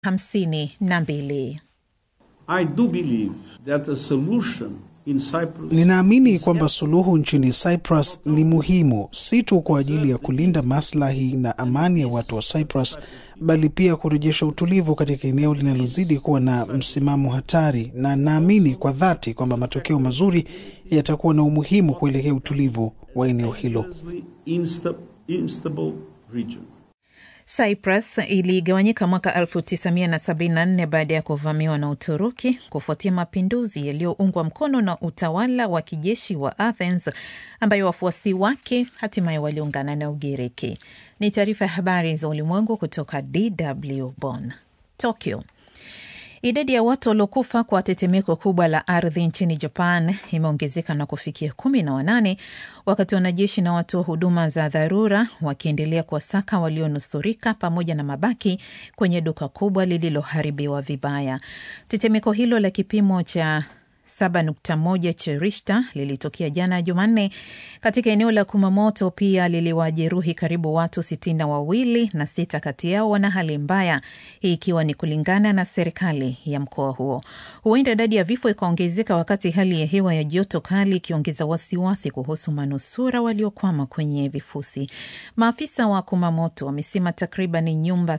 hamsini na mbili. I do believe that a solution in Cyprus Ninaamini kwamba suluhu nchini Cyprus ni muhimu si tu kwa ajili ya kulinda maslahi na amani ya watu wa Cyprus, bali pia kurejesha utulivu katika eneo linalozidi kuwa na msimamo hatari, na naamini kwa dhati kwamba matokeo mazuri yatakuwa na umuhimu kuelekea utulivu wa eneo hilo. insta- instable region. Cyprus iligawanyika mwaka 1974 baada ya kuvamiwa na Uturuki kufuatia mapinduzi yaliyoungwa mkono na utawala wa kijeshi wa Athens ambayo wafuasi wake hatimaye waliungana na Ugiriki. Ni taarifa ya habari za ulimwengu kutoka DW Bonn. Tokyo. Idadi ya watu waliokufa kwa tetemeko kubwa la ardhi nchini Japan imeongezeka na kufikia kumi na wanane wakati wanajeshi na watu wa huduma za dharura wakiendelea kuwasaka walionusurika pamoja na mabaki kwenye duka kubwa lililoharibiwa vibaya. Tetemeko hilo la kipimo cha 7.1 cha Richter lilitokea jana Jumanne katika eneo la Kumamoto. Pia liliwajeruhi karibu watu sitini na wawili na sita kati yao wana hali mbaya, hii ikiwa ni kulingana na serikali ya mkoa huo. Huenda idadi ya vifo ikaongezeka wakati hali ya hewa ya joto kali ikiongeza wasiwasi kuhusu manusura waliokwama kwenye vifusi. Maafisa wa Kumamoto wamesema takriban nyumba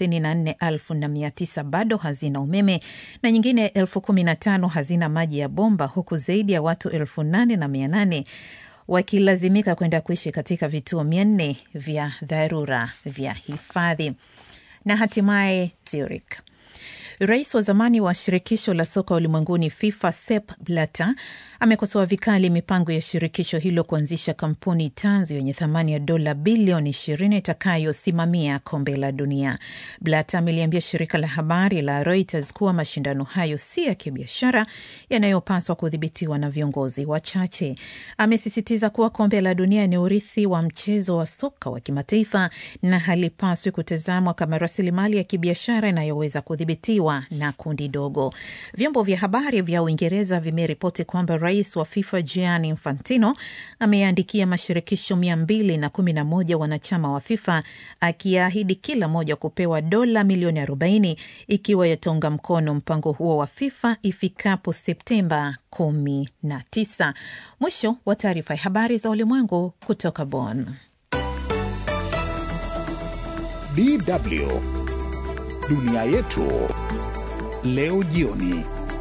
34,900 bado hazina umeme na nyingine elfu kumi na tano hazina maji ya bomba huku zaidi ya watu elfu nane na mia nane wakilazimika kwenda kuishi katika vituo mia nne vya dharura vya hifadhi. Na hatimaye Zurich. Rais wa zamani wa shirikisho la soka ulimwenguni FIFA Sepp Blatter amekosoa vikali mipango ya shirikisho hilo kuanzisha kampuni tanzu yenye thamani ya dola bilioni ishirini itakayosimamia kombe la dunia. Blatter ameliambia shirika la habari la Reuters kuwa mashindano hayo si ya kibiashara yanayopaswa kudhibitiwa na viongozi wachache. Amesisitiza kuwa kombe la dunia ni urithi wa mchezo wa soka wa kimataifa na halipaswi kutazamwa kama rasilimali ya kibiashara inayoweza kudhibitiwa na kundi dogo. Vyombo vya habari vya Uingereza vimeripoti kwamba rais wa FIFA Gianni Infantino ameandikia mashirikisho mia mbili na kumi na moja wanachama wa FIFA akiahidi kila moja kupewa dola milioni arobaini ikiwa yataunga mkono mpango huo wa FIFA ifikapo Septemba kumi na tisa. Mwisho wa taarifa ya habari za ulimwengu kutoka Bonn. DW Dunia Yetu Leo Jioni.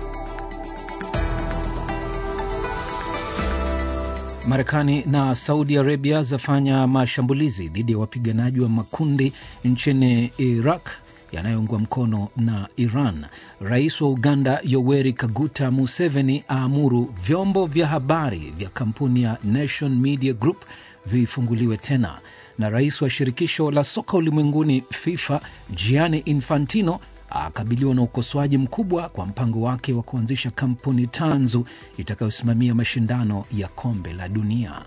Marekani na Saudi Arabia zafanya mashambulizi dhidi ya wapiganaji wa makundi nchini Iraq yanayoungwa mkono na Iran. Rais wa Uganda Yoweri Kaguta Museveni aamuru vyombo vya habari vya kampuni ya Nation Media Group vifunguliwe tena, na rais wa shirikisho la soka ulimwenguni FIFA Gianni Infantino akabiliwa na ukosoaji mkubwa kwa mpango wake wa kuanzisha kampuni tanzu itakayosimamia mashindano ya kombe la dunia.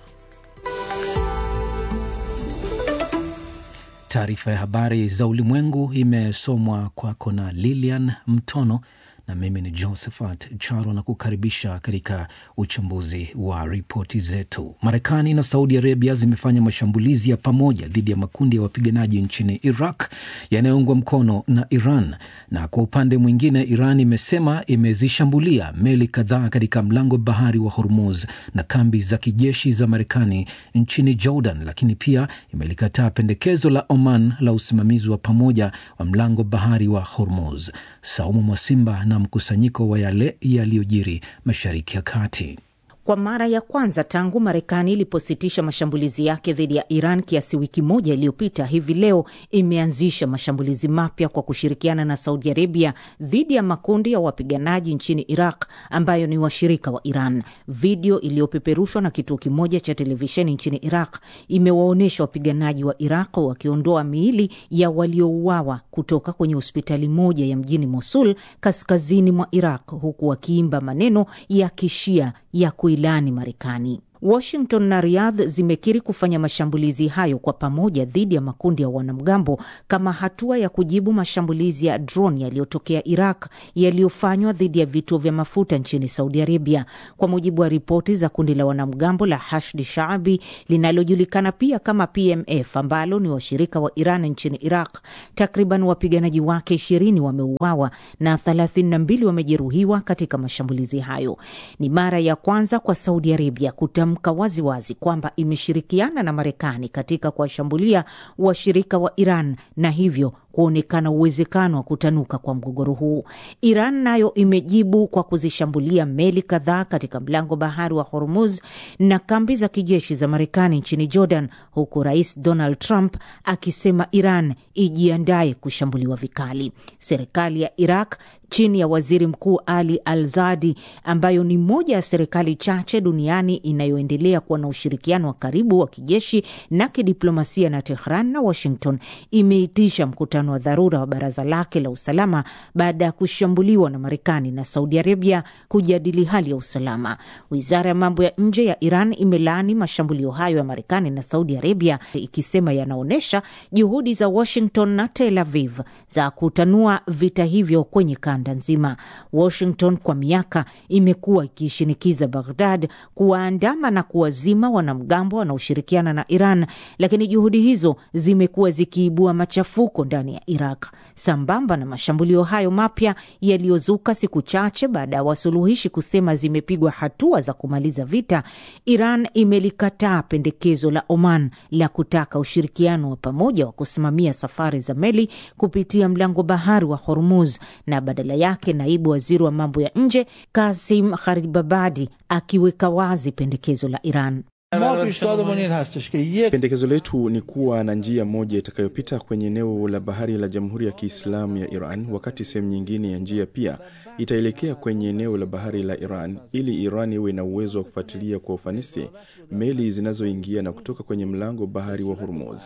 Taarifa ya habari za ulimwengu imesomwa kwako na Lilian Mtono na mimi ni Josephat Charo na kukaribisha katika uchambuzi wa ripoti zetu. Marekani na Saudi Arabia zimefanya mashambulizi ya pamoja dhidi ya makundi ya wapiganaji nchini Iraq yanayoungwa mkono na Iran, na kwa upande mwingine, Iran imesema imezishambulia meli kadhaa katika mlango bahari wa Hormuz na kambi za kijeshi za Marekani nchini Jordan, lakini pia imelikataa pendekezo la Oman la usimamizi wa pamoja wa mlango bahari wa Hormuz. Saumu Mwasimba na mkusanyiko wa yale yaliyojiri Mashariki ya Kati. Kwa mara ya kwanza tangu Marekani ilipositisha mashambulizi yake dhidi ya Iran kiasi wiki moja iliyopita, hivi leo imeanzisha mashambulizi mapya kwa kushirikiana na Saudi Arabia dhidi ya makundi ya wapiganaji nchini Iraq ambayo ni washirika wa Iran. Video iliyopeperushwa na kituo kimoja cha televisheni nchini Iraq imewaonyesha wapiganaji wa Iraq wakiondoa miili ya waliouawa kutoka kwenye hospitali moja ya mjini Mosul, kaskazini mwa Iraq, huku wakiimba maneno ya kishia ya kuilani Marekani. Washington na Riyadh zimekiri kufanya mashambulizi hayo kwa pamoja dhidi ya makundi ya wanamgambo kama hatua ya kujibu mashambulizi ya drone yaliyotokea Iraq yaliyofanywa dhidi ya vituo vya mafuta nchini Saudi Arabia. Kwa mujibu wa ripoti za kundi la wanamgambo la Hashdi Shaabi linalojulikana pia kama PMF ambalo ni washirika wa Iran nchini Iraq, takriban wapiganaji wake ishirini wameuawa na thelathini na mbili wamejeruhiwa katika mashambulizi hayo. Ni mara ya kwanza kwa Saudi Arabia kutamka waziwazi kwamba imeshirikiana na Marekani katika kuwashambulia washirika wa Iran na hivyo kuonekana uwezekano wa kutanuka kwa mgogoro huu. Iran nayo imejibu kwa kuzishambulia meli kadhaa katika mlango bahari wa Hormuz na kambi za kijeshi za Marekani nchini Jordan, huku Rais Donald Trump akisema Iran ijiandaye kushambuliwa vikali. Serikali ya Iraq chini ya waziri mkuu Ali Al Zadi, ambayo ni moja ya serikali chache duniani inayoendelea kuwa na ushirikiano wa karibu wa kijeshi na kidiplomasia na Tehran na Washington, imeitisha mkutano wa dharura wa baraza lake la usalama baada ya kushambuliwa na Marekani na Saudi Arabia kujadili hali ya usalama. Wizara ya mambo ya nje ya Iran imelaani mashambulio hayo ya Marekani na Saudi Arabia, ikisema yanaonyesha juhudi za Washington na Tel Aviv za kutanua vita hivyo kwenye kanda nzima. Washington kwa miaka imekuwa ikishinikiza Baghdad kuwaandama na kuwazima wanamgambo wanaoshirikiana na Iran, lakini juhudi hizo zimekuwa zikiibua machafuko ndani ya Iraq. Sambamba na mashambulio hayo mapya yaliyozuka siku chache baada ya wasuluhishi kusema zimepigwa hatua za kumaliza vita, Iran imelikataa pendekezo la Oman la kutaka ushirikiano wa pamoja wa kusimamia safari za meli kupitia mlango bahari wa Hormuz na badala yake naibu waziri wa mambo ya nje Kasim Gharibabadi akiweka wazi pendekezo la Iran. Pendekezo letu ni kuwa na njia moja itakayopita kwenye eneo la bahari la Jamhuri ya Kiislamu ya Iran, wakati sehemu nyingine ya njia pia itaelekea kwenye eneo la bahari la Iran, ili Iran iwe na uwezo wa kufuatilia kwa ufanisi meli zinazoingia na kutoka kwenye mlango bahari wa Hormuz.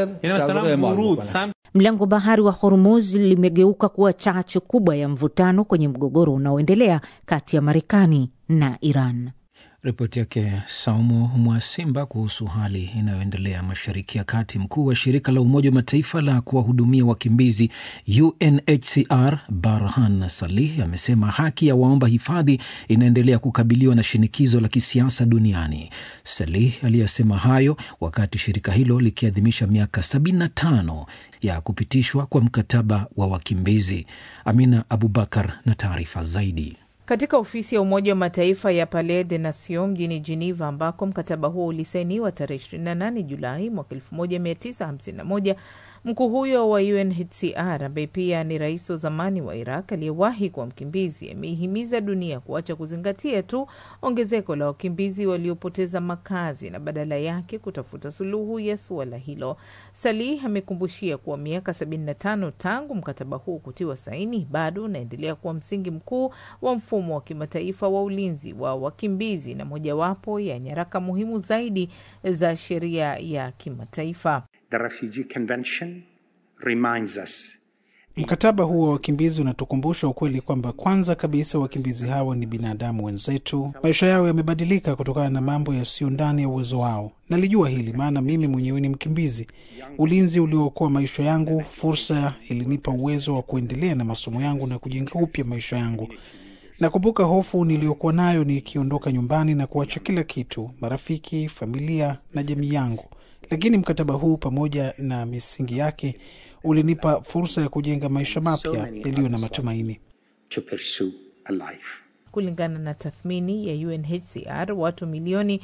Mlango bahari wa Hormuz limegeuka kuwa chachu kubwa ya mvutano kwenye mgogoro unaoendelea kati ya Marekani na Iran. Ripoti yake Saumu Mwasimba kuhusu hali inayoendelea mashariki ya kati. Mkuu wa shirika la Umoja wa Mataifa la kuwahudumia wakimbizi UNHCR Barhan Salih amesema haki ya waomba hifadhi inaendelea kukabiliwa na shinikizo la kisiasa duniani. Salih aliyesema hayo wakati shirika hilo likiadhimisha miaka 75 ya kupitishwa kwa mkataba wa wakimbizi. Amina Abubakar na taarifa zaidi. Katika ofisi ya Umoja wa Mataifa ya Palais des Nations mjini Geneva, ambako mkataba huo ulisainiwa tarehe 28 Julai mwaka 1951, mkuu huyo wa UNHCR ambaye pia ni rais wa zamani wa Iraq aliyewahi kuwa mkimbizi ameihimiza dunia kuacha kuzingatia tu ongezeko la wakimbizi waliopoteza makazi na badala yake kutafuta suluhu ya suala hilo. Salih amekumbushia kuwa miaka 75 tangu mkataba huu kutiwa saini bado unaendelea kuwa msingi mkuu wa mfumo wa kimataifa wa ulinzi wa wakimbizi na mojawapo ya nyaraka muhimu zaidi za sheria ya kimataifa. The Refugee Convention reminds us Mkataba huo wa wakimbizi unatukumbusha ukweli kwamba kwanza kabisa wakimbizi hawa ni binadamu wenzetu. Maisha yao yamebadilika kutokana na mambo yasiyo ndani ya uwezo wao. Nalijua hili maana mimi mwenyewe ni mkimbizi. Ulinzi uliookoa maisha yangu, fursa ilinipa uwezo wa kuendelea na masomo yangu na kujenga upya maisha yangu. Nakumbuka hofu niliyokuwa nayo nikiondoka nyumbani na kuacha kila kitu, marafiki, familia na jamii yangu, lakini mkataba huu pamoja na misingi yake ulinipa fursa ya kujenga maisha mapya yaliyo na matumaini. to pursue a life. Kulingana na tathmini ya UNHCR, watu milioni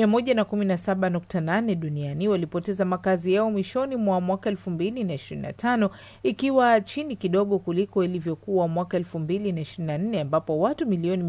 117.8 duniani walipoteza makazi yao mwishoni mwa mwaka 2025 ikiwa chini kidogo kuliko ilivyokuwa mwaka 2024 ambapo watu milioni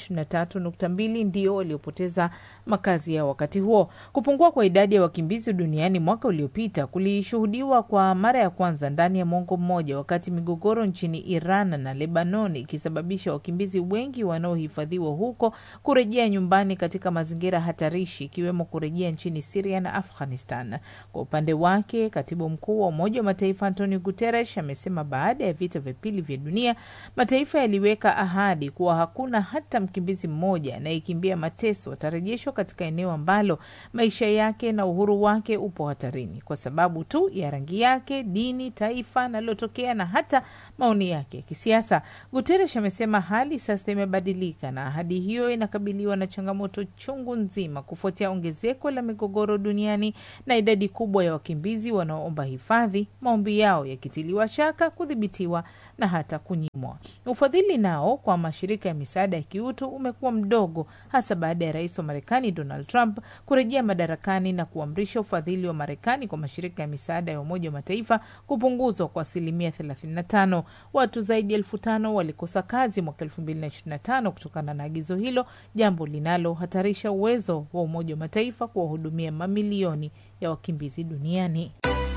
123.2 ndio waliopoteza makazi yao wakati huo. Kupungua kwa idadi ya wakimbizi duniani mwaka uliopita kulishuhudiwa kwa mara ya kwanza ndani ya mwongo mmoja, wakati migogoro nchini Iran na Lebanon ikisababisha wakimbizi wengi wa wanaohifadhiwa huko kurejea nyumbani katika mazingira hatarishi, ikiwemo kurejea nchini Siria na Afghanistan. Kwa upande wake, katibu mkuu wa Umoja wa Mataifa Antonio Guterres amesema baada ya vita vya pili vya dunia mataifa yaliweka ahadi kuwa hakuna hata mkimbizi mmoja anayekimbia mateso atarejeshwa katika eneo ambalo maisha yake na uhuru wake upo hatarini kwa sababu tu ya rangi yake, dini, taifa analotokea na hata maoni yake ya kisiasa. Guterres amesema hali sasa imebadilika na ahadi hiyo inakabiliwa na changamoto chungu nzima kufuatia ongezeko la migogoro duniani na idadi kubwa ya wakimbizi wanaoomba hifadhi, maombi yao yakitiliwa shaka, kudhibitiwa na hata kunyimwa. Ufadhili nao kwa mashirika ya misaada ya kiutu umekuwa mdogo, hasa baada ya rais wa Marekani Donald Trump kurejea madarakani na kuamrisha ufadhili wa Marekani kwa mashirika ya misaada ya Umoja wa Mataifa kupunguzwa kwa asilimia 35. Watu zaidi ya elfu tano walikosa kazi mwaka 2025 kutokana na agizo hilo, jambo linalohatarisha uwezo wa Umoja wa Mataifa kuwahudumia mamilioni ya wakimbizi duniani.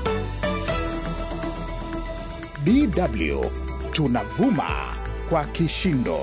DW tunavuma kwa kishindo.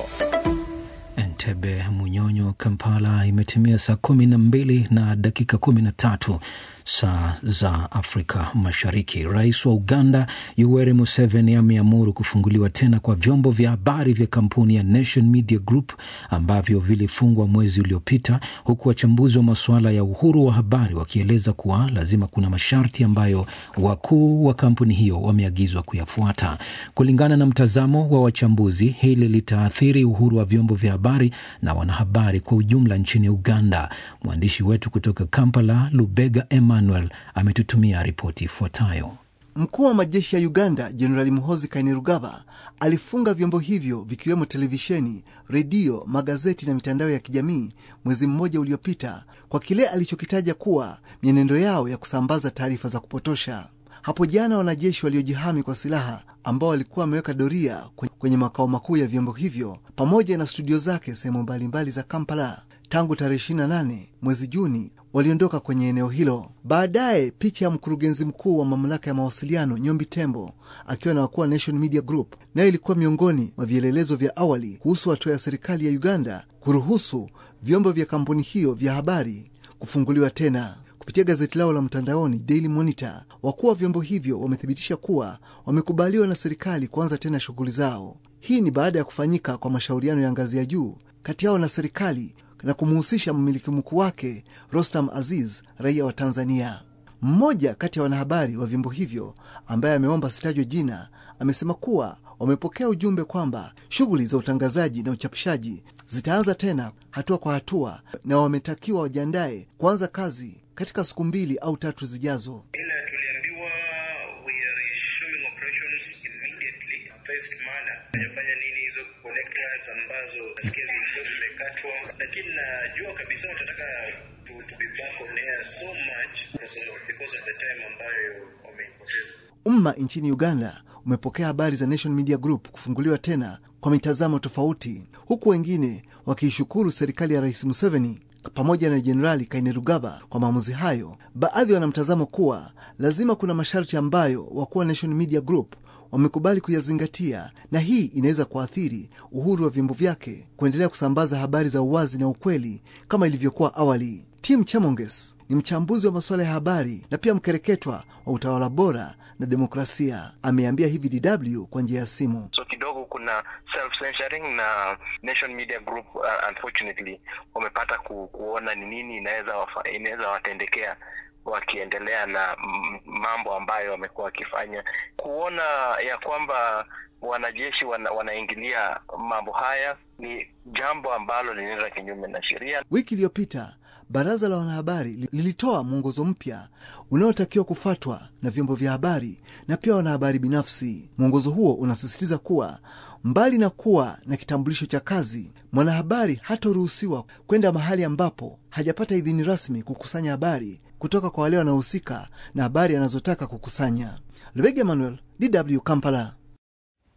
Entebbe, Munyonyo, Kampala imetimia saa kumi na mbili na dakika kumi na tatu saa za Afrika Mashariki. Rais wa Uganda Yoweri Museveni ameamuru kufunguliwa tena kwa vyombo vya habari vya kampuni ya Nation Media Group ambavyo vilifungwa mwezi uliopita, huku wachambuzi wa masuala ya uhuru wa habari wakieleza kuwa lazima kuna masharti ambayo wakuu wa kampuni hiyo wameagizwa kuyafuata. Kulingana na mtazamo wa wachambuzi, hili litaathiri uhuru wa vyombo vya habari na wanahabari kwa ujumla nchini Uganda. Mwandishi wetu kutoka Kampala, Lubega Emmanuel ametutumia ripoti ifuatayo. Mkuu wa majeshi ya Uganda Jenerali Muhozi Kainerugaba alifunga vyombo hivyo vikiwemo televisheni, redio, magazeti na mitandao ya kijamii mwezi mmoja uliopita kwa kile alichokitaja kuwa mienendo yao ya kusambaza taarifa za kupotosha. Hapo jana wanajeshi waliojihami kwa silaha ambao walikuwa wameweka doria kwenye makao makuu ya vyombo hivyo pamoja na studio zake sehemu mbalimbali za Kampala tangu tarehe 28 mwezi Juni waliondoka kwenye eneo hilo. Baadaye picha ya mkurugenzi mkuu wa mamlaka ya mawasiliano Nyombi Tembo akiwa na wakuu wa Nation Media Group nayo ilikuwa miongoni mwa vielelezo vya awali kuhusu hatua ya serikali ya Uganda kuruhusu vyombo vya kampuni hiyo vya habari kufunguliwa tena. Kupitia gazeti lao la mtandaoni Daily Monitor, wakuu wa vyombo hivyo wamethibitisha kuwa wamekubaliwa na serikali kuanza tena shughuli zao. Hii ni baada ya kufanyika kwa mashauriano ya ngazi ya juu kati yao na serikali na kumhusisha mmiliki mkuu wake Rostam Aziz, raia wa Tanzania. Mmoja kati ya wanahabari wa vyombo hivyo ambaye ameomba asitajwe jina amesema kuwa wamepokea ujumbe kwamba shughuli za utangazaji na uchapishaji zitaanza tena hatua kwa hatua, na wametakiwa wajiandae kuanza kazi katika siku mbili au tatu zijazo. Ila tuliambiwa we are resuming operations immediately phased manner. Tunafanya nini hizo connectors ambazo nasikia zilikuwa zimekatwa, lakini najua kabisa watataka to, to be back on air so much because of, because of the time ambayo wameipoteza. Umma nchini Uganda umepokea habari za Nation Media Group kufunguliwa tena kwa mitazamo tofauti, huku wengine wakiishukuru serikali ya Rais Museveni pamoja na Jenerali Kainerugaba kwa maamuzi hayo. Baadhi wana mtazamo kuwa lazima kuna masharti ambayo wakuu wa Nation Media Group wamekubali kuyazingatia, na hii inaweza kuathiri uhuru wa vyombo vyake kuendelea kusambaza habari za uwazi na ukweli kama ilivyokuwa awali. Tim Chamonges ni mchambuzi wa masuala ya habari na pia mkereketwa wa utawala bora na demokrasia. Ameambia hivi DW kwa njia ya simu. So kidogo kuna self censoring na Nation Media Group uh, unfortunately wamepata ku, kuona ni nini inaweza inaweza watendekea wakiendelea na mambo ambayo wamekuwa wakifanya, kuona ya kwamba wanajeshi wana, wanaingilia mambo haya ni jambo ambalo linaenda kinyume na sheria. Wiki iliyopita baraza la wanahabari lilitoa mwongozo mpya unaotakiwa kufuatwa na vyombo vya habari na pia wanahabari binafsi. Mwongozo huo unasisitiza kuwa mbali na kuwa na kitambulisho cha kazi, mwanahabari hataruhusiwa kwenda mahali ambapo hajapata idhini rasmi kukusanya habari kutoka kwa wale wanaohusika na habari anazotaka kukusanya. Lubega Emmanuel, DW Kampala.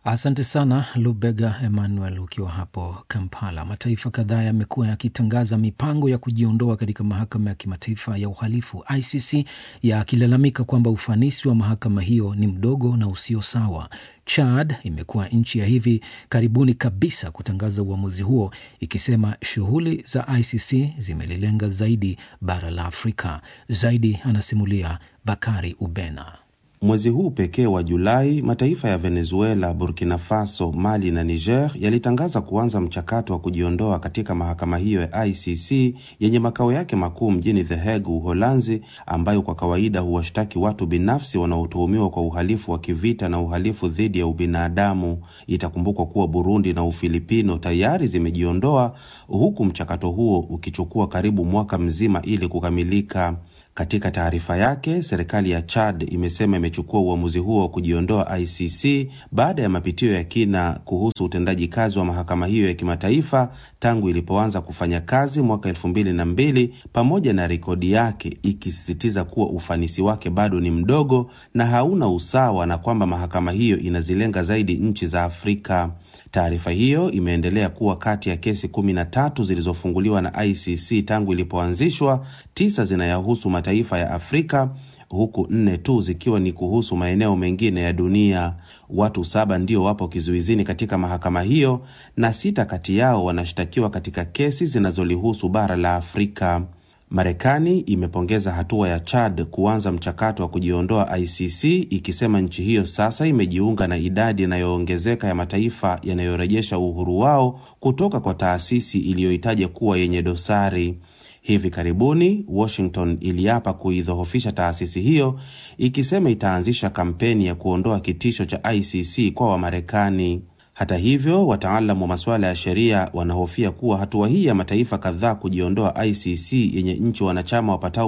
Asante sana Lubega Emmanuel ukiwa hapo Kampala. Mataifa kadhaa yamekuwa yakitangaza mipango ya kujiondoa katika mahakama ya kimataifa ya uhalifu ICC, yakilalamika kwamba ufanisi wa mahakama hiyo ni mdogo na usio sawa. Chad imekuwa nchi ya hivi karibuni kabisa kutangaza uamuzi huo, ikisema shughuli za ICC zimelilenga zaidi bara la Afrika. Zaidi anasimulia Bakari Ubena. Mwezi huu pekee wa Julai, mataifa ya Venezuela, Burkina Faso, Mali na Niger yalitangaza kuanza mchakato wa kujiondoa katika mahakama hiyo ya ICC yenye makao yake makuu mjini The Hague, Uholanzi, ambayo kwa kawaida huwashtaki watu binafsi wanaotuhumiwa kwa uhalifu wa kivita na uhalifu dhidi ya ubinadamu. Itakumbukwa kuwa Burundi na Ufilipino tayari zimejiondoa, huku mchakato huo ukichukua karibu mwaka mzima ili kukamilika. Katika taarifa yake, serikali ya Chad imesema imechukua uamuzi huo wa kujiondoa ICC baada ya mapitio ya kina kuhusu utendaji kazi wa mahakama hiyo ya kimataifa tangu ilipoanza kufanya kazi mwaka elfu mbili na mbili, pamoja na rekodi yake ikisisitiza kuwa ufanisi wake bado ni mdogo na hauna usawa na kwamba mahakama hiyo inazilenga zaidi nchi za Afrika. Taarifa hiyo imeendelea kuwa kati ya kesi kumi na tatu zilizofunguliwa na ICC tangu ilipoanzishwa, tisa zinayahusu mataifa ya Afrika huku nne tu zikiwa ni kuhusu maeneo mengine ya dunia. Watu saba ndio wapo kizuizini katika mahakama hiyo na sita kati yao wanashtakiwa katika kesi zinazolihusu bara la Afrika. Marekani imepongeza hatua ya Chad kuanza mchakato wa kujiondoa ICC ikisema nchi hiyo sasa imejiunga na idadi inayoongezeka ya mataifa yanayorejesha uhuru wao kutoka kwa taasisi iliyoitaja kuwa yenye dosari. Hivi karibuni Washington iliapa kuidhoofisha taasisi hiyo ikisema itaanzisha kampeni ya kuondoa kitisho cha ICC kwa Wamarekani. Hata hivyo, wataalamu wa masuala ya sheria wanahofia kuwa hatua hii ya mataifa kadhaa kujiondoa ICC yenye nchi wanachama wapatao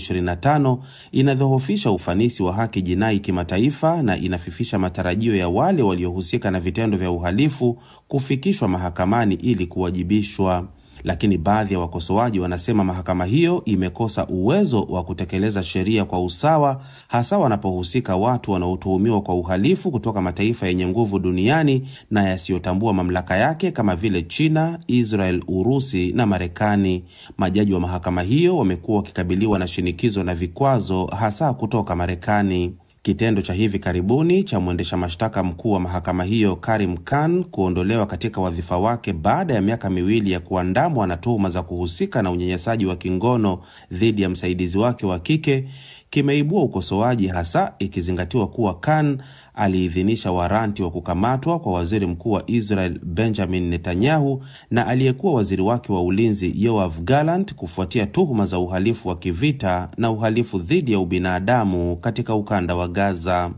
125 inadhoofisha ufanisi wa haki jinai kimataifa na inafifisha matarajio ya wale waliohusika na vitendo vya uhalifu kufikishwa mahakamani ili kuwajibishwa. Lakini baadhi ya wakosoaji wanasema mahakama hiyo imekosa uwezo wa kutekeleza sheria kwa usawa, hasa wanapohusika watu wanaotuhumiwa kwa uhalifu kutoka mataifa yenye nguvu duniani na yasiyotambua mamlaka yake kama vile China, Israel, Urusi na Marekani. Majaji wa mahakama hiyo wamekuwa wakikabiliwa na shinikizo na vikwazo, hasa kutoka Marekani. Kitendo cha hivi karibuni cha mwendesha mashtaka mkuu wa mahakama hiyo Karim Khan kuondolewa katika wadhifa wake baada ya miaka miwili ya kuandamwa na tuhuma za kuhusika na unyanyasaji wa kingono dhidi ya msaidizi wake wa kike kimeibua ukosoaji, hasa ikizingatiwa kuwa Khan aliidhinisha waranti wa kukamatwa kwa waziri mkuu wa Israel Benjamin Netanyahu na aliyekuwa waziri wake wa ulinzi Yoav Gallant kufuatia tuhuma za uhalifu wa kivita na uhalifu dhidi ya ubinadamu katika ukanda wa Gaza.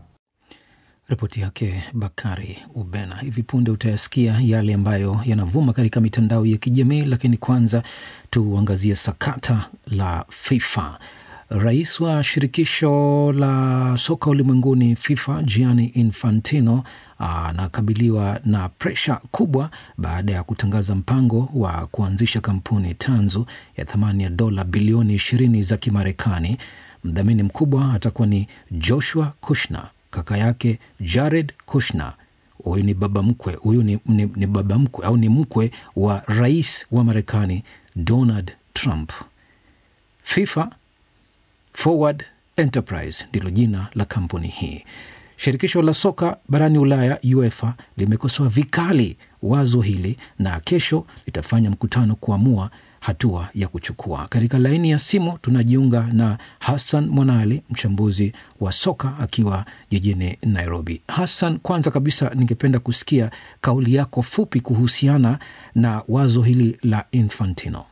Ripoti yake Bakari Ubena. Hivi punde utayasikia yale ambayo yanavuma katika mitandao ya kijamii, lakini kwanza tuangazie sakata la FIFA. Rais wa shirikisho la soka ulimwenguni FIFA Gianni Infantino anakabiliwa na presha kubwa baada ya kutangaza mpango wa kuanzisha kampuni tanzu ya thamani ya dola bilioni ishirini za Kimarekani. Mdhamini mkubwa atakuwa ni Joshua Kushner, kaka yake Jared Kushner. Huyu ni baba mkwe, huyu ni, ni, ni baba mkwe au ni mkwe wa rais wa Marekani Donald Trump. FIFA Forward Enterprise ndilo jina la kampuni hii. Shirikisho la soka barani Ulaya, UEFA, limekosoa vikali wazo hili na kesho litafanya mkutano kuamua hatua ya kuchukua. Katika laini ya simu tunajiunga na Hassan Mwanali, mchambuzi wa soka akiwa jijini Nairobi. Hassan, kwanza kabisa ningependa kusikia kauli yako fupi kuhusiana na wazo hili la Infantino.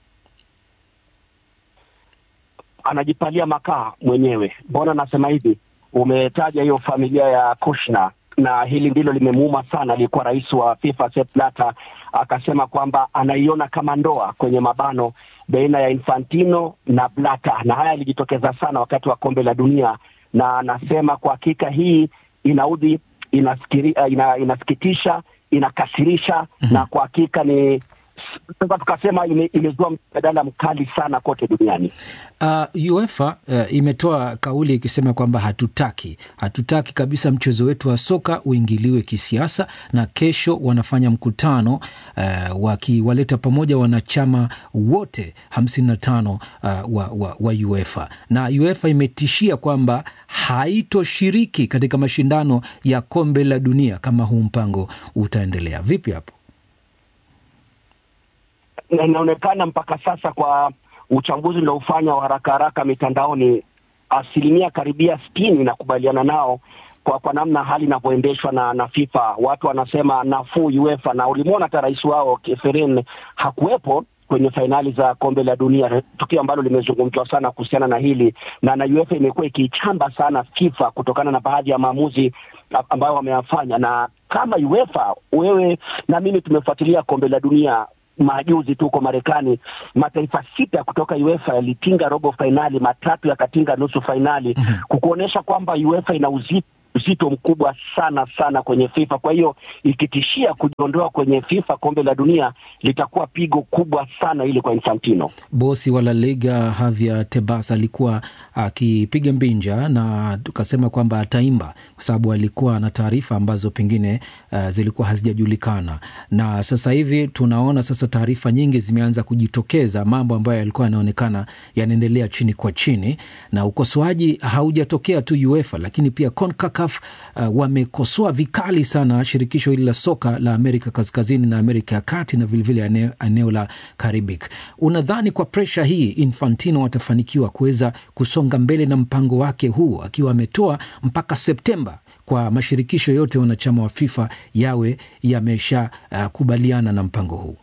anajipalia makaa mwenyewe. Mbona nasema hivi? Umetaja hiyo familia ya Kushner na hili ndilo limemuuma sana. Aliyekuwa rais wa FIFA Sepp Blatter akasema kwamba anaiona kama ndoa kwenye mabano baina ya Infantino na Blatter, na haya yalijitokeza sana wakati wa kombe la dunia, na anasema kwa hakika hii inaudhi, inasikiri, ina, inasikitisha, inakasirisha mm -hmm. na kwa hakika ni sasa tukasema ime- imezua mjadala mkali sana kote duniani. Uh, UEFA uh, imetoa kauli ikisema kwamba hatutaki hatutaki kabisa mchezo wetu wa soka uingiliwe kisiasa, na kesho wanafanya mkutano uh, wakiwaleta pamoja wanachama wote hamsini na tano uh, wa, wa, wa UEFA na UEFA imetishia kwamba haitoshiriki katika mashindano ya kombe la dunia kama huu mpango utaendelea. Vipi hapo? na inaonekana mpaka sasa kwa uchambuzi uliofanya wa haraka haraka mitandaoni, asilimia karibia sitini inakubaliana nao kwa kwa namna hali inavyoendeshwa na na FIFA. Watu wanasema nafuu UEFA, na ulimwona hata rais wao Keferin hakuwepo kwenye fainali za kombe la dunia, tukio ambalo limezungumzwa sana kuhusiana na hili na na UEFA imekuwa ikiichamba sana FIFA kutokana na baadhi ya maamuzi ambayo wameyafanya, na kama UEFA, wewe na mimi tumefuatilia kombe la dunia majuzi tu huko Marekani, mataifa sita kutoka UEFA yalitinga robo fainali, matatu yakatinga nusu fainali, kukuonyesha kwamba UEFA ina uzito uzito mkubwa sana sana kwenye FIFA. Kwa hiyo ikitishia kujiondoa kwenye FIFA kombe la dunia litakuwa pigo kubwa sana ili kwa Infantino. Bosi wa La Liga Javier Tebas alikuwa akipiga mbinja na tukasema kwamba ataimba kwa sababu alikuwa na taarifa ambazo pengine uh, zilikuwa hazijajulikana, na sasa hivi tunaona sasa taarifa nyingi zimeanza kujitokeza, mambo ambayo yalikuwa yanaonekana yanaendelea chini kwa chini, na ukosoaji haujatokea tu UEFA, lakini pia CONCACAF uh, wamekosoa vikali sana shirikisho hili la soka la Amerika Kaskazini na Amerika ya Kati na vilevile eneo, eneo la Caribbean. Unadhani kwa presha hii Infantino atafanikiwa kuweza kusonga mbele na mpango wake huu akiwa ametoa mpaka Septemba kwa mashirikisho yote wanachama wa FIFA yawe yamesha uh, kubaliana na mpango huu?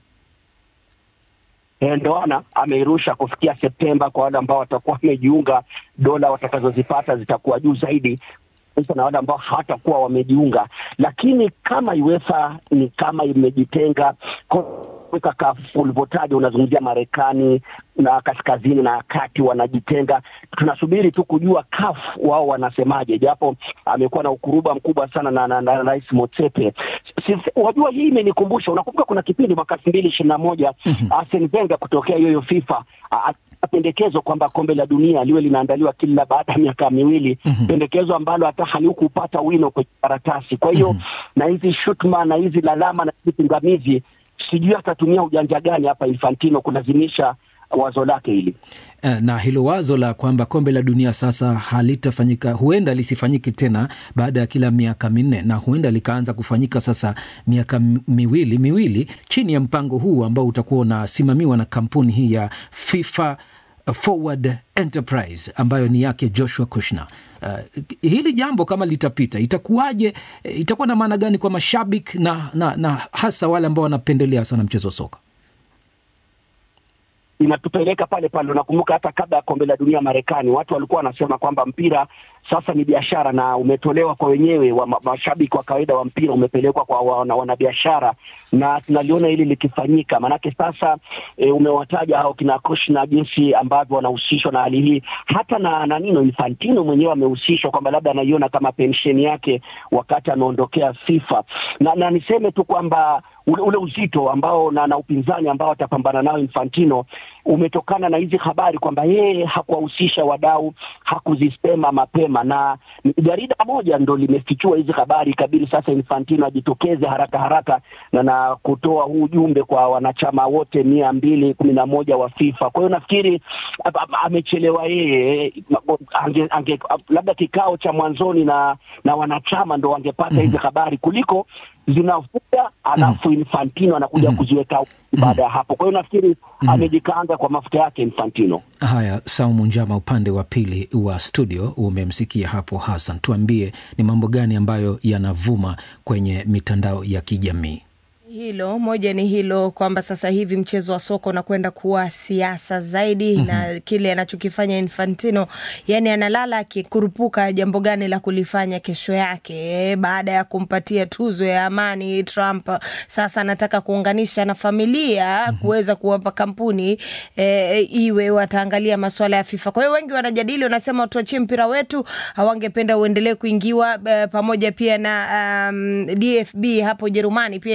E, ndoana ameirusha kufikia Septemba. Kwa wale ambao watakuwa wamejiunga, dola watakazozipata zitakuwa juu zaidi sasa na wale ambao hawatakuwa wamejiunga, lakini kama UEFA ni kama imejitenga CONCACAF ulivyotaja, unazungumzia Marekani na kaskazini na kati wanajitenga. Tunasubiri tu kujua CAF wao wanasemaje, japo amekuwa na ukuruba mkubwa sana na, na, na Rais Motsepe. Wajua, hii imenikumbusha, unakumbuka kuna kipindi mwaka elfu mbili ishirini na moja Arsene Wenger kutokea hiyo FIFA pendekezo kwamba kombe la dunia liwe linaandaliwa kila baada ya miaka miwili mm -hmm. pendekezo ambalo hata halikupata wino kwenye karatasi. Kwa hiyo mm -hmm. na hizi shutuma na hizi lalama na hizi pingamizi, sijui atatumia ujanja gani hapa Infantino kulazimisha wazo lake hili na hilo wazo la kwamba kombe la dunia sasa halitafanyika, huenda lisifanyike tena baada ya kila miaka minne, na huenda likaanza kufanyika sasa miaka miwili miwili chini ya mpango huu ambao utakuwa unasimamiwa na kampuni hii ya FIFA Forward Enterprise ambayo ni yake Joshua Kushner. Uh, hili jambo kama litapita itakuwaje? Itakuwa na maana gani kwa mashabiki na, na, na hasa wale ambao wanapendelea sana mchezo wa soka? inatupeleka pale pale. Unakumbuka hata kabla ya kombe la dunia Marekani, watu walikuwa wanasema kwamba mpira sasa ni biashara na umetolewa kwa wenyewe wa mashabiki wa kawaida wa mpira umepelekwa kwa wanabiashara, na tunaliona hili likifanyika. Maanake sasa e, umewataja hao kina Kushner jinsi ambavyo wanahusishwa na hali hii, hata na na nino Infantino mwenyewe amehusishwa kwamba labda anaiona kama pensheni yake wakati ameondokea FIFA, na, na niseme tu kwamba ule, ule uzito ambao na, na upinzani ambao atapambana nao Infantino umetokana na hizi habari kwamba yeye hakuwahusisha wadau, hakuzisema mapema, na jarida moja ndo limefichua hizi habari, ikabidi sasa Infantino ajitokeze haraka haraka na na kutoa huu ujumbe kwa wanachama wote mia mbili kumi na moja wa FIFA. Kwa hiyo nafikiri amechelewa yeye, ange, ange, labda kikao cha mwanzoni na na wanachama ndo wangepata hizi habari kuliko zinavuja alafu mm. Infantino anakuja mm. kuziweka baada ya hapo. Kwa hiyo nafikiri mm. amejikaanga kwa mafuta yake Infantino. Haya, Saumu Njama, upande wa pili wa studio umemsikia hapo Hassan, tuambie ni mambo gani ambayo yanavuma kwenye mitandao ya kijamii? Hilo moja ni hilo kwamba sasa hivi mchezo wa soka unakwenda kuwa siasa zaidi, mm -hmm. na kile anachokifanya Infantino, yani analala akikurupuka jambo gani la kulifanya kesho yake. Baada ya kumpatia tuzo ya amani Trump, sasa anataka kuunganisha na familia mm -hmm. kuweza kuwapa kampuni e, iwe wataangalia masuala ya FIFA. Kwa hiyo wengi wanajadili, wanasema tuachie mpira wetu, hawangependa uendelee kuingiwa e, pamoja pia na um, DFB hapo Jerumani pia inakosoa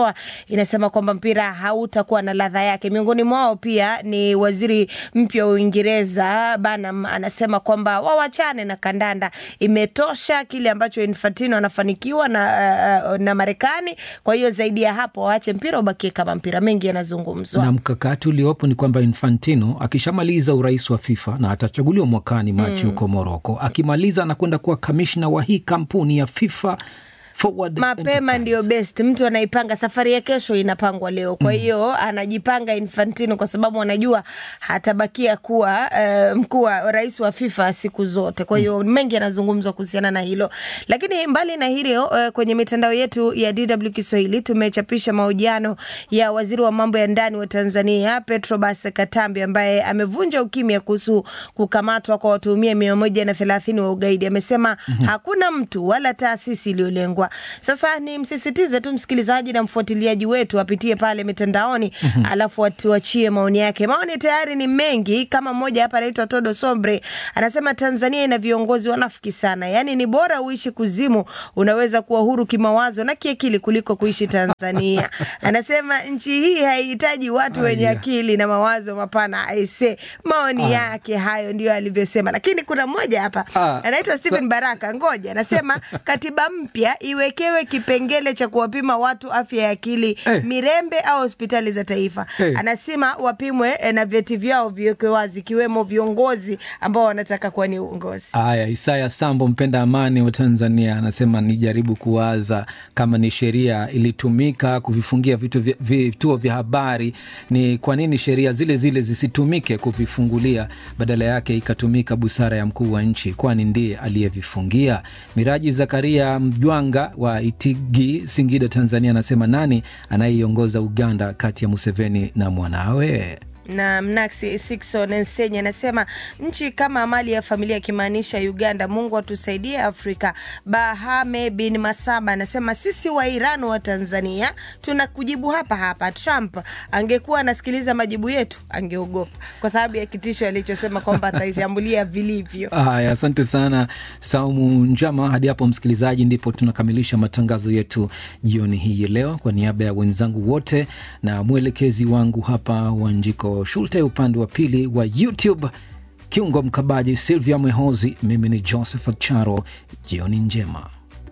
imetoa inasema kwamba mpira hautakuwa na ladha yake. Miongoni mwao pia ni waziri mpya wa Uingereza Banham anasema kwamba wawachane na kandanda, imetosha kile ambacho Infantino anafanikiwa na, uh, na Marekani. Kwa hiyo zaidi ya hapo waache mpira ubakie kama mpira. Mengi yanazungumzwa na mkakati uliopo ni kwamba Infantino akishamaliza urais wa FIFA na atachaguliwa mwakani Machi huko mm. Moroko, akimaliza anakwenda kuwa kamishna wa hii kampuni ya FIFA Forward mapema ndio best. Mtu anaipanga safari ya kesho inapangwa leo, kwa hiyo mm. anajipanga Infantino kwa sababu anajua hatabakia kuwa uh, mkuu wa rais wa FIFA siku zote. Kwa hiyo mm. mengi yanazungumzwa kuhusiana na hilo, lakini mbali na hilo uh, kwenye mitandao yetu ya DW Kiswahili tumechapisha mahojiano ya waziri wa mambo ya ndani wa Tanzania Petrobas Katambi ambaye amevunja ukimya kuhusu kukamatwa kwa watuhumia mia moja na thelathini wa ugaidi. Amesema mm -hmm. hakuna mtu wala taasisi iliyolengwa sasa ni msisitize tu msikilizaji na mfuatiliaji wetu apitie pale mitandaoni mm -hmm. alafu atuachie maoni yake. Maoni tayari ni mengi, kama mmoja hapa anaitwa Todo Sombre anasema Tanzania ina viongozi wanafiki sana, yaani ni bora uishi kuzimu, unaweza kuwa huru kimawazo na kiakili kuliko kuishi Tanzania. Anasema nchi hii haihitaji watu Aya. wenye akili na mawazo mapana. Aise, maoni Aya. yake hayo ndio alivyosema, lakini kuna mmoja hapa anaitwa Stephen Baraka, ngoja anasema katiba mpya iwekewe kipengele cha kuwapima watu afya ya akili hey. Mirembe au hospitali za taifa hey. Anasema wapimwe eh, na vyeti vyao viwekwe wazi, ikiwemo viongozi ambao wanataka kuwa ni uongozi. Haya, Isaya Sambo, mpenda amani wa Tanzania, anasema nijaribu kuwaza kama ni sheria ilitumika kuvifungia vitu vya, vituo vya habari, ni kwa nini sheria zile zile zisitumike kuvifungulia, badala yake ikatumika busara ya mkuu wa nchi, kwani ndiye aliyevifungia. Miraji Zakaria Mjwanga wa Itigi, Singida, Tanzania, anasema nani anayeiongoza Uganda kati ya Museveni na mwanawe? na Mnaksi Sikson Nsenye anasema nchi kama mali ya familia, akimaanisha Uganda. Mungu atusaidie Afrika. Bahame bin Masaba anasema sisi wa Iran wa Tanzania tuna kujibu hapa hapa. Trump angekuwa anasikiliza majibu yetu angeogopa kwa sababu ya kitisho alichosema kwamba ataishambulia vilivyo. Haya, asante sana Saumu Njama. Hadi hapo msikilizaji, ndipo tunakamilisha matangazo yetu jioni hii leo. Kwa niaba ya wenzangu wote na mwelekezi wangu hapa Wanjiko Shulte, upande wa pili wa YouTube kiungo mkabaji Silvia Mwehozi, mimi ni Josephat Charo. Jioni njema.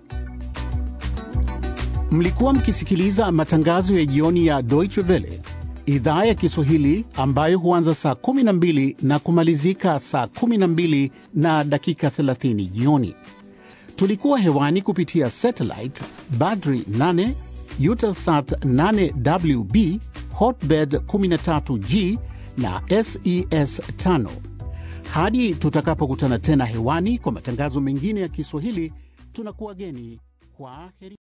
Mlikuwa mkisikiliza matangazo ya jioni ya Deutsche Welle idhaa ya Kiswahili ambayo huanza saa 12 na kumalizika saa 12 na dakika 30 jioni. Tulikuwa hewani kupitia satellite Badri 8 Eutelsat 8WB Hotbird 13G na SES 5. Hadi tutakapokutana tena hewani kwa matangazo mengine ya Kiswahili, tunakuwa geni kwa heri.